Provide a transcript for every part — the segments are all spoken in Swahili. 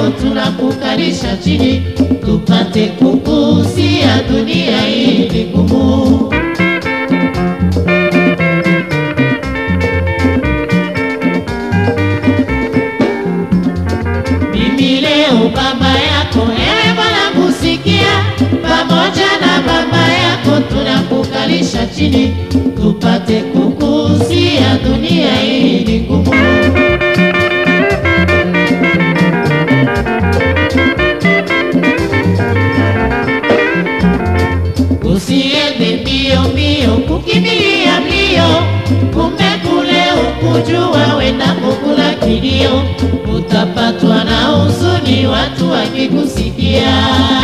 yako tunakukalisha chini, tupate kukusia dunia hii ni ngumu. Mimi leo baba yako, ewe Bwana kusikia, pamoja na baba yako tunakukalisha chini, tupate kukusia dunia hii ni ngumu. Usiende mbio mbio kukimbilia mbio, kumbe kule ukujua wenda kukula kilio, utapatwa na huzuni watu wakikusikia.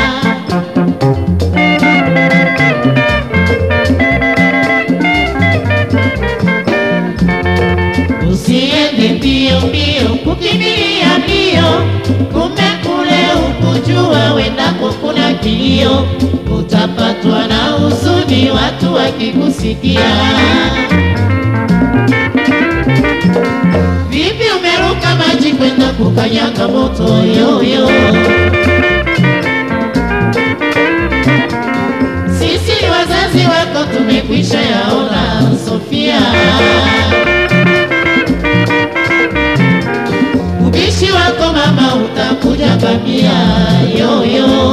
Usiende mbio mbio kukimbilia mbio, kumbe kule ukujua wenda kukula kilio, utapatwa na huzuni watu wakikusikia. Vipi umeruka maji kwenda kukanyaga moto yoyo? Sisi ni wazazi wako tumekwisha yaona, Sofia. Ubishi wako mama utakuja bamia yoyo.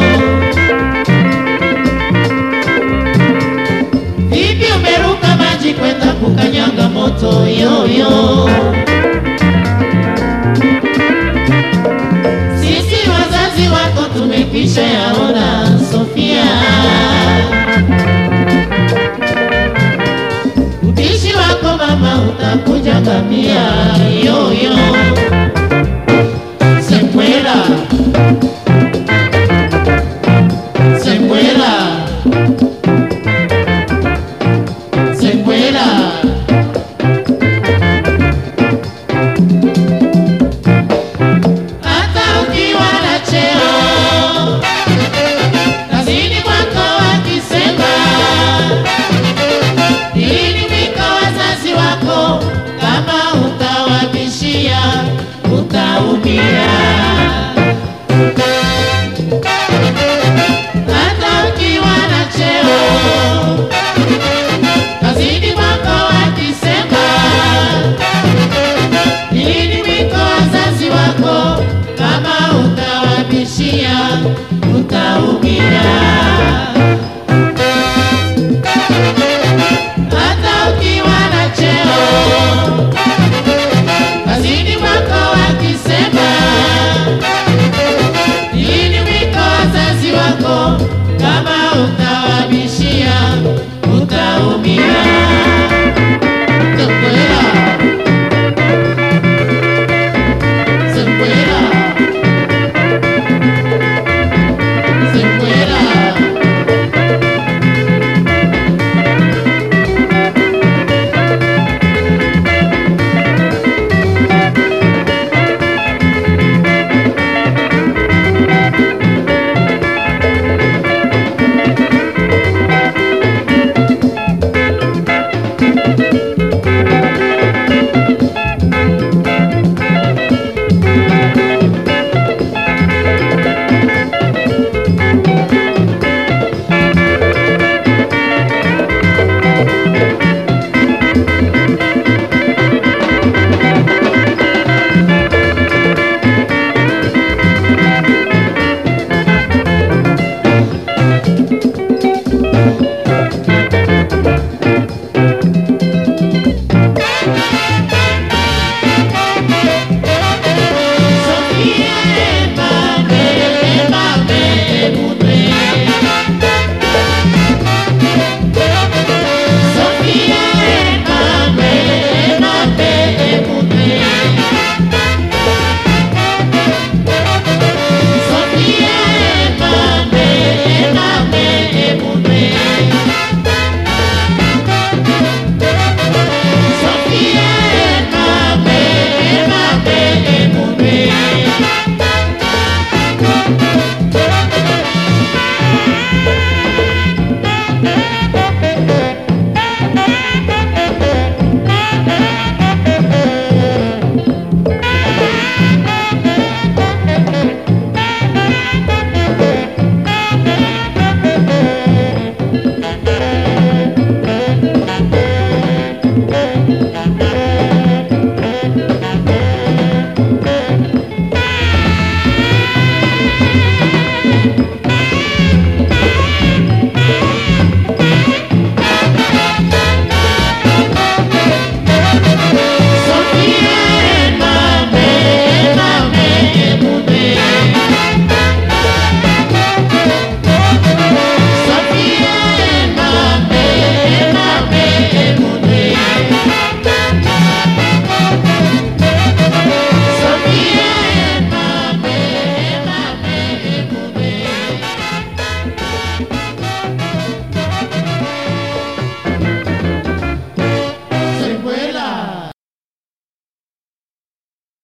Vipi umeruka maji kwenda kukanyaga moto yoyo? Sisi wazazi wako tumekwisha yaona, Sofia. Ubishi wako mama utakuja ngamia